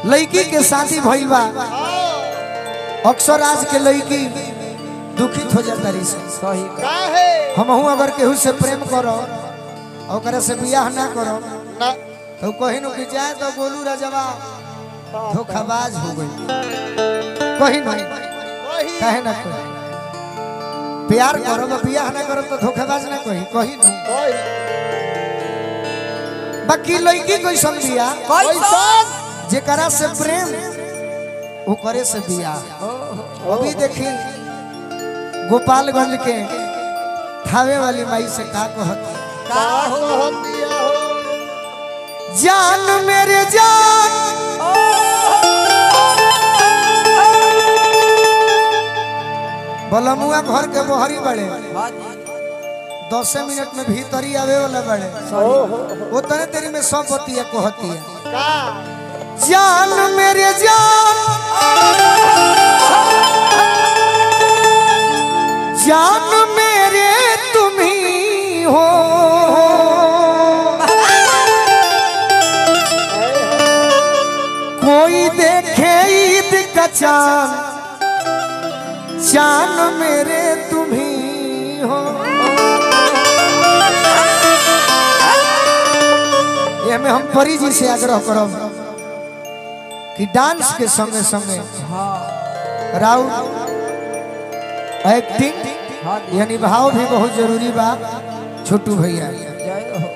लड़की के शादी भइल बा अक्सर आज के लड़की दुखित हो जाता रही से सही काहे हमहू अगर केहू से प्रेम करो ओकरा से बियाह ना करो ना तो कहीं न कि जाए तो गोलू राजवा धोखाबाज हो गई कहीं नहीं वही कहे ना कोई प्यार करो तो बियाह ना करो तो धोखेबाज ना कही कहीं नहीं वही बाकी लड़की कोई समझिया कैसन जेकरा से प्रेम वो करे से बियाह अभी देखी गोपालगंज के थावे वाली माई से का कहती का कहत दिया हो जान मेरे जान बलमुआ घर के बहरी बड़े हाँ जी दसे मिनट में भीतरी आवे वाला बड़े वो तने तेरी में सब बतिया कहती है का जान मेरे जान जान मेरे तुम ही हो कोई देखे ईद का चांद चांद मेरे तुम ही हो ये में हम परी जी से आग्रह करब कि डांस के संगे संगे हाँ राउ एक्टिंग हाँ जी यानी भाव भी बहुत जरूरी बा छोटू भैया जय हो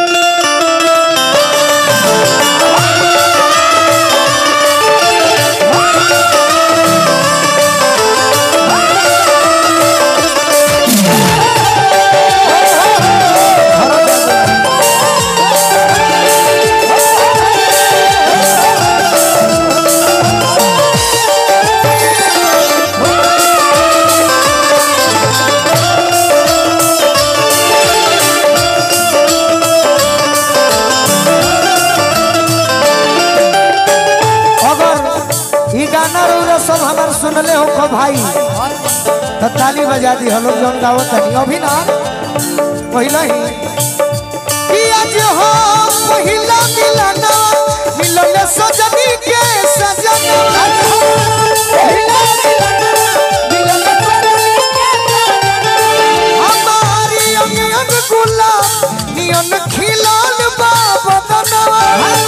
अगर ई गाना रउरा सब हमार सुनले हो को भाई हाँ जी तो ताली बजा दी हम लोग जौन गावत हनी अभी ना पहला ही कि आज हो पहिला मिलना मिलल सजनी के सजना आज हो पहिला मिलना, मिलल सजनी के सजना। हमारी अंगन गुलाब नियन खिलाल बा बदनवा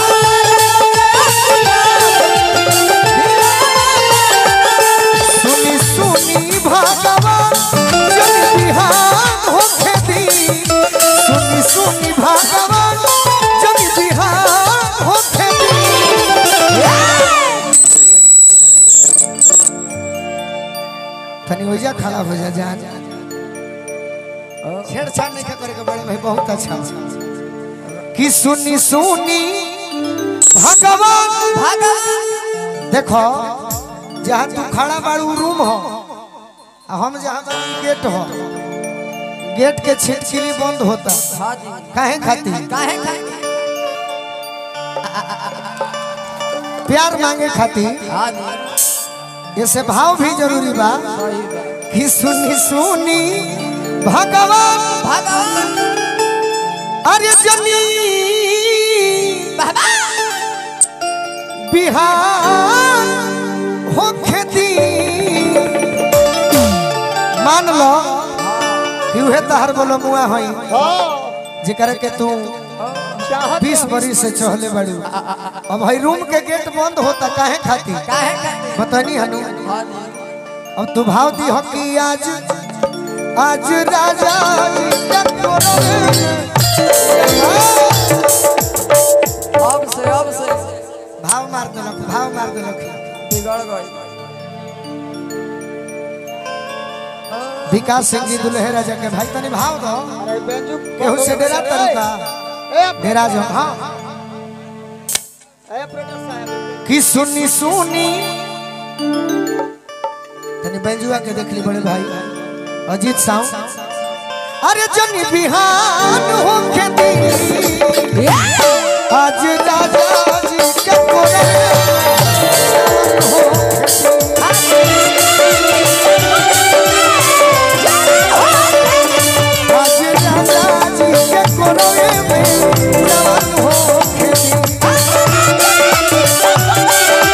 सुनी सुनी भगवान जन बिहान होखे दी सुनी सुनी भगवान जन बिहान होखे दी तनी ओजा खड़ा हो जा जान छेड़छाड़ नहीं करे के बड़े भाई बहुत अच्छा कि सुनी सुनी भगवान भगवान देखो जहाँ तू खड़ा बाड़ू रूम हो आ हम जहाँ बाड़ी गेट हो गेट के छिटकिली बंद होता हाँ जी काहे खातिर काहे काहे प्यार मांगे खातिर हाँ जी ऐसे भाव भी जरूरी बा सही बा कि सुनी सुनी भगवान भगवान अरे जनी बाबा बिहार हो खेती मान लो कि उहे तहर बोलो मुआ हई हाँ जेकर के तू चाहत बीस बरी से चहले बड़ू अब भाई रूम के गेट बंद होता काहे खातिर काहे काहे बतानी हनु हाँ जी अब तू भाव दी हो कि आज आज राजा जी का कोरल अब से अब से भाव मार देलक भाव मार देलक बिगड़ गई विकास सिंह जी दुल्हे राजा के भाई तनी भाव दो अरे बेंजू केहू से डेरा तरीका ए डेरा जो हाँ ए प्रोड्यूसर साहब कि सुनी सुनी तनी बेंजुआ के देख ली बड़े भाई अजीत साउंड अरे जनी बिहान हो खेती आज राजा जी के कोरल हो आज राजा जी के कोरल में जवान हो खेती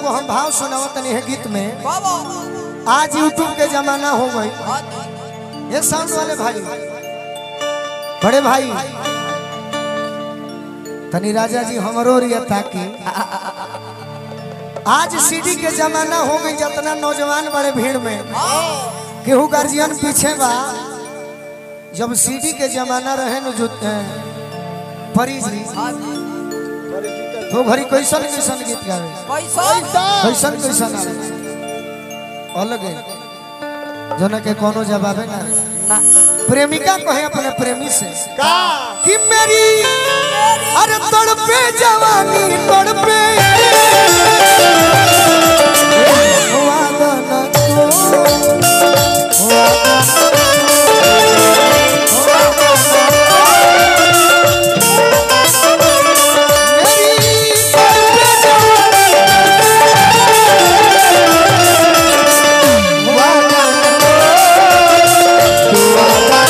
एगो हम भाव सुनाव तनी है गीत में बाबा आज यूट्यूब के जमाना हो गई हाँ जी ये साउंड वाले भाई बड़े भाई तनी राजा जी हमरो रिया ताकि आज सीडी के जमाना हो गई जितना नौजवान बड़े भीड़ में केहू गार्जियन पीछे बा जब सीडी के जमाना रहे न जो अ, परी जी हाँ जी तो घड़ी कैसन कैसन गीत गावे पैसा कैसन कैसन आवे अलग है जना के कोनो जवाबे ना रहे। ना प्रेमिका कहे अपने प्रेमी से का कि मेरी अरे तड़पे जवानी तड़पे वादा न को, मेरी तड़पे जवानी वादा न को, वादा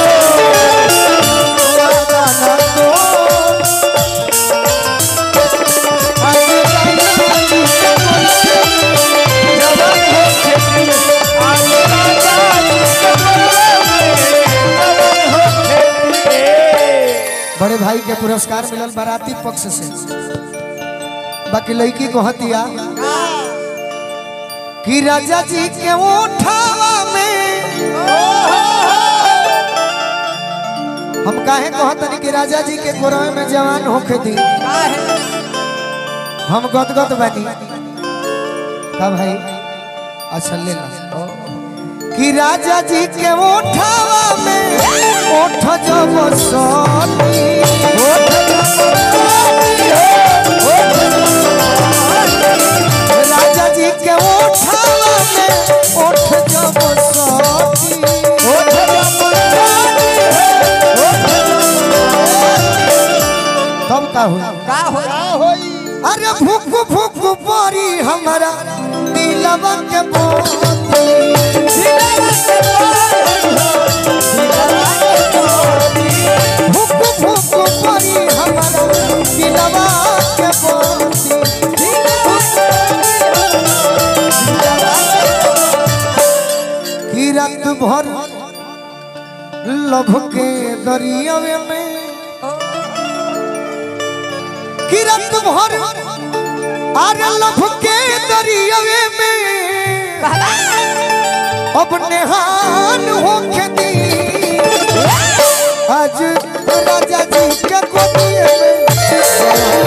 न को, बड़े भाई के पुरस्कार मिलल बाराती पक्ष से बाकी लड़की को हतिया कि राजा जी के उठावा में हम काहे कहतनी कि राजा जी के गोरवे में जवान होके दी का है हम गदगद बनी का भाई अच्छा ले ला कि राजा जी के उठावा में उठ जब सोनी उठ जब सोनी, उठ जब राजा जी के उठावा में उठ जब सोनी उठ जब सोनी, उठ जब तब का हुआ का हो का होई अरे भूख भूख परी हमारा दिलवा के मोती भूख भूख परी हमारा दिलवा के मोती की रात भर लभ के दरियावे में की रात भर अरे लभ के दरियावे में अब नेहान होके दी आज राजा जी के गोदिए में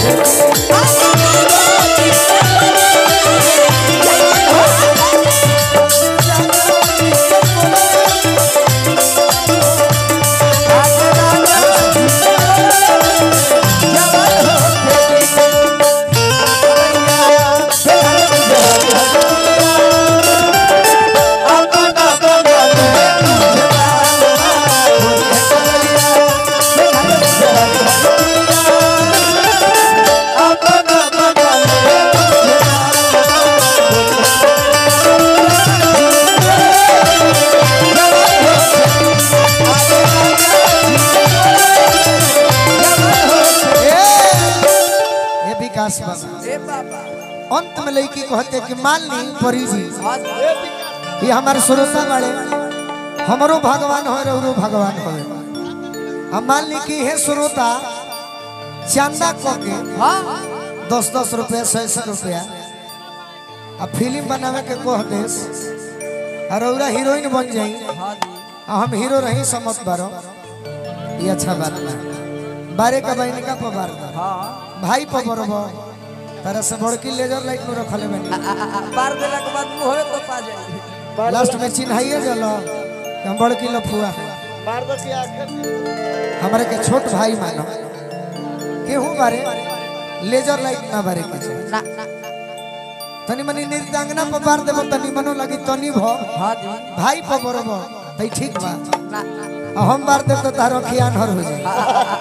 ए, ए विकास बाबा ए बाबा अंत में लड़की कहते कि मान ली परी जी हाँ जी ये हमारे श्रोता वाले हमरो भगवान हो रो भगवान हो हम मान ली कि हे श्रोता चंदा क के हाँ दस दस रुपया सौ सौ रुपया आ फिल्म बनावे के कह देस और औरा हीरोइन बन जाई हाँ जी आ हम हीरो रही समत बारो ये अच्छा बात बा बारे का बहन का पबार बा हाँ भाई पबरबो तरह से बड़की लेजर लाइट में रखले बनी बार देला के बाद मुंह होवे तो पा जाई लास्ट में चिन्हाइए जलो कि हम बड़की लफुआ है मार दो के आखिर हमारे के छोट भाई मानो केहू बारे लेजर लाइट ना बारे के छै। ना ना तनी मनी निर्दांगना पर बार देबो तनी मनो लगी तनी भ हाँ जी भाई पर बरबो तई ठीक बा ना आ हम बार देब तो तारो खियान हर हो जाए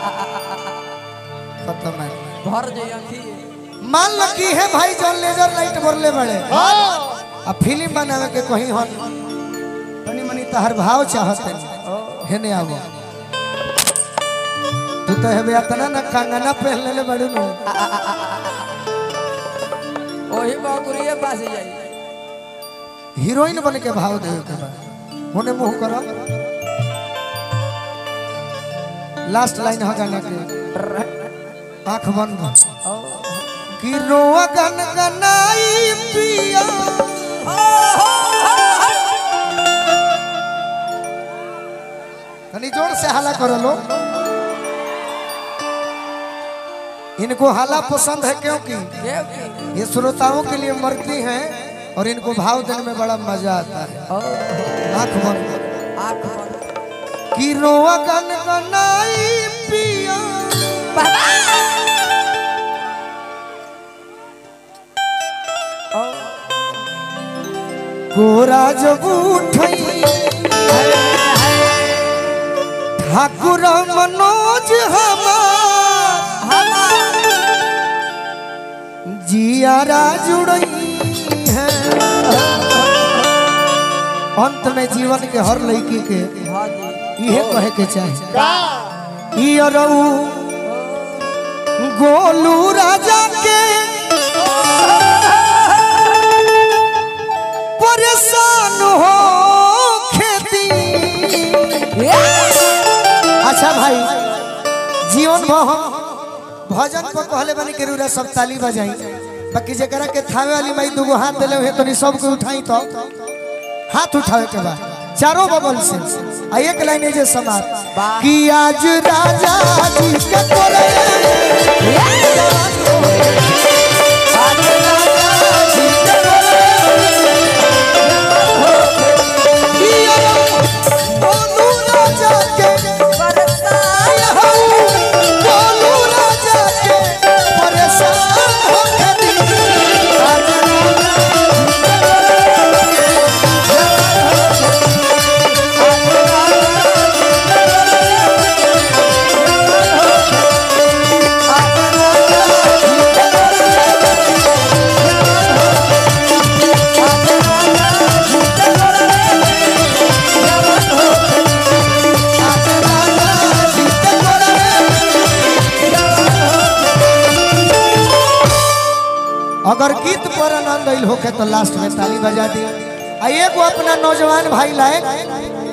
खत्म है भर जाई अखी मान लो कि है भाई जौन लेजर लाइट बोलले बड़े हाँ आ फिल्म बनावे के कहीं हन तनी मनी तहर भाव चाहत है हेने आवो तू तो हेबे अतना ना कंगना पहन लेले बड़ू नु वही बाबुरिए पास जाई हीरोइन बन के भाव दे के बा होने मुंह करो लास्ट लाइन है गाना के आंख बंद कि रोआ गन गनाई पिया तनी जोर से हाला करो लो इनको हाला पसंद है क्योंकि ये की ये श्रोताओं के लिए मरती हैं और इनको भाव देने में बड़ा मजा आता है आंख बंद आंख बंद कि रोआ गन गनाई पिया गोरा जब उठई ठाकुर मनोज हमार जियारा जुड़ई है अंत में जीवन के हर लड़की के हाँ जी इहे कहे के चाहे का ई अरऊ गोलू राजा के परेशान हो खेती अच्छा भाई जीवन भर हम भजन को कहले बनी के रूरा सब ताली बजाई बाकी जकरा के थावे वाली माई दुगो हाथ देले हुए तनी सबको उठाई तो हाथ उठावे के बाद चारों बगल से आ एक लाइन है जे समाज कि आज राजा जी के तोरे आज राजा जी के तोरे कि बोलू राजा के बोलू राजा के परेशान हो खेती आज राजा अगर गीत पर आनंद आइल होके तो लास्ट में ताली बजा दी आ एगो अपना नौजवान भाई लाए